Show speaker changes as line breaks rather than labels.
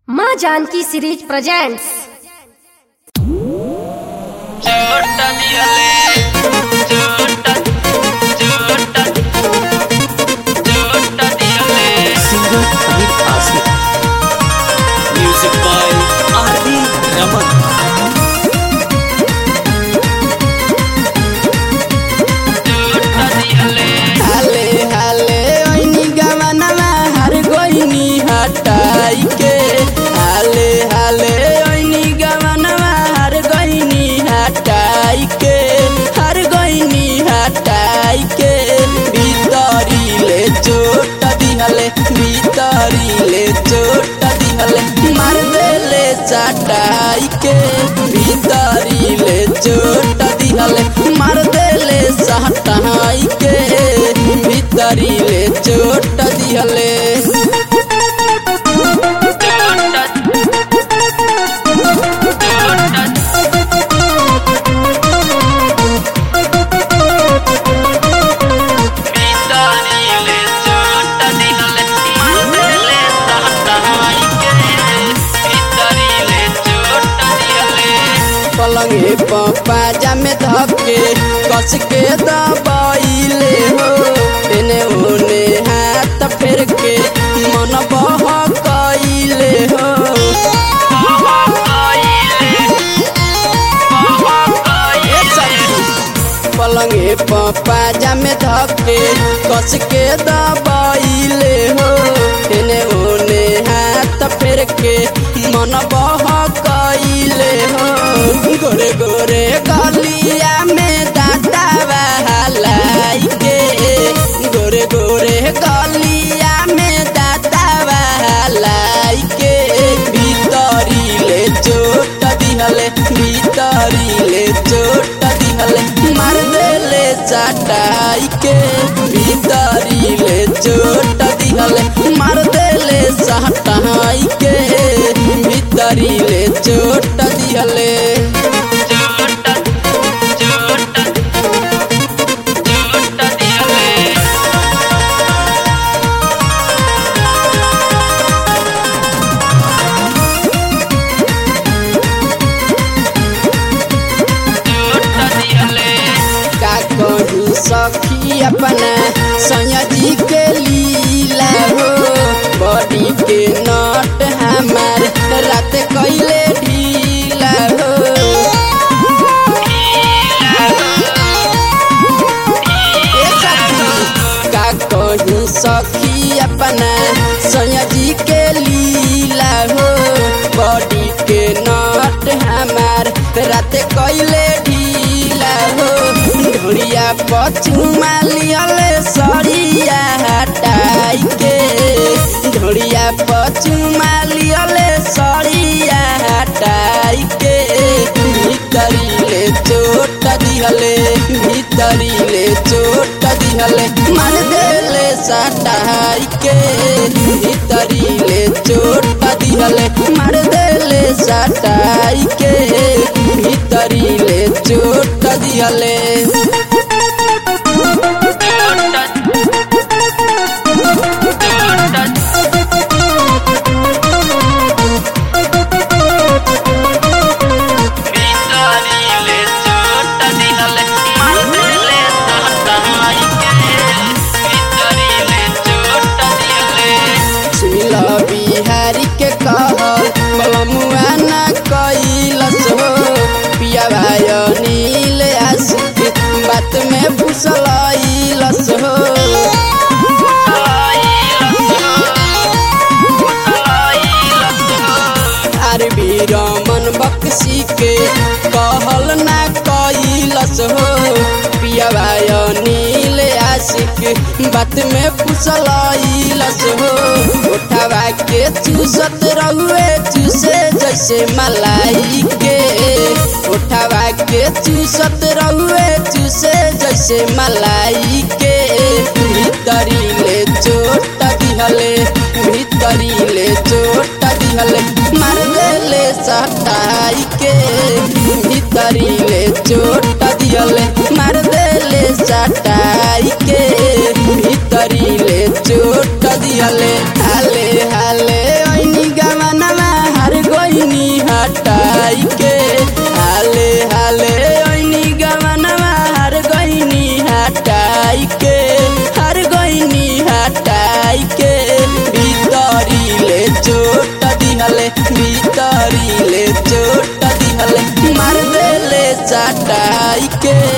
माँ Janaki series presents
चोटा दियाले चोटा चोटा चोटा दियाले
singer Amit Asif. Music by R.D. Raman.
चोटा दियाले
हाले हाले ओइनी गवनवा हर गोइनी हटाई के हाले हाले ओइनी गवनवा हर गोइनी हटाई के हर गोइनी हटाई के भीतरी ले चोट दिहले भीतरी ले चोट दिहले मार देले चटाई के भीतरी ले चोट दिहले मार देले सटाई के भीतरी ले चोट दिहले
चोटा चोटा बीतानीले चोटा दियाले मारले सहटाई के बीतानीले चोटा दियाले
पलंगे पपा जामे धके कस के दबाइले हो एने ओने हाथ फेर के मन बह कइले हो ए सखी, पलंगे पपा जामे धके कस के दबाइले हो एने ओने हाथ फेर के मन बह कइले हो गोरे गोरे गलिया में दादा बहलाई के गोरे गोरे गलिया में दादा बहलाई के भीतरी ले चोट दिहले भीतरी ले चोट दिहले मार देले चटाई के भीतरी ले चोट दिहले मार देले सटाई के भीतरी ले चोट दिहले
चोटा चोटा चोटा दियाले चोटा दियाले
का कहूँ सखी अपना सयाजी के लीला हो बॉडी के नट हमार रात कैले ढीला हो ए सखी, का कहूँ सखी अपना सयाजी के लीला हो बॉडी के नट हमार रात कैले ढीला हो ढोरिया पचुमा लियले सरिया हटाई के ढोरिया पचुमा लियले सरिया हटाई के भीतरी ले चोट दिहले भीतरी ले चोट दिहले मन देले सटाई के भीतरी ले चोट दिहले मार देले सटाई के भीतरी ले चोट दिहले सुनिल बिहारी के कह बलमुआ न कैलस हो पिया भाई नील आशिक बात में फुसलैलस हो आर भी रमन बक्सी के कहल ना कैलस हो पिया भाई नील आशिक बात में फुसलैलस हो उठावा के चूसत रहुए चूसे जैसे मलाई के उठावा के चूसत रहुए चूसे जैसे मलाई के भीतरी ले चोट दिहले भीतरी ले चोट दिहले मार देले सटाई के भीतरी ले चोट दिहले मार देले सटाई के भीतरी ले चोट दिहले हाले हाले ओइनी गवनवा आई के